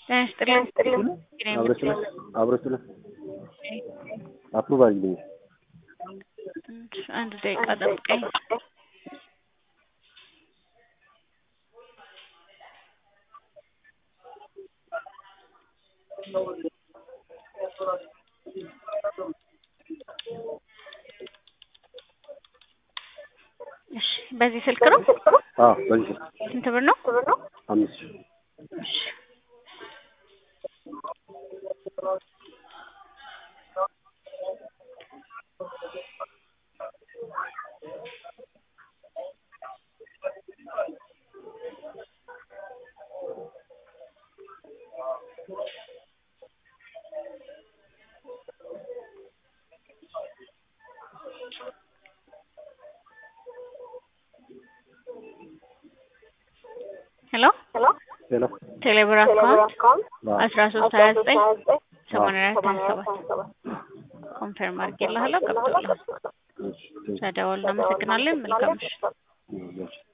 ጤና ይስጥልኝ። አብረስለ አብረስለ አፕሩቭ አድርግልኝ። አንድ ደቂቃ ጠብቀኝ። እሺ፣ በዚህ ስልክ ነው? አዎ በዚህ ስልክ ስንት ብር ነው? አምስት ሺህ እሺ ሄሎ ሄሎ ቴሌብር አካውንት አዎ አስራ ሶስት ሀያ ዘጠኝ ሰማንያ አራት ሀያ ሰባት ኮንፈርም አድርጌልሃለሁ። ገብቶልሃል። እሺ ቴንክ ስለደወሉ እናመሰግናለን። መልካም ምሽት። ዩ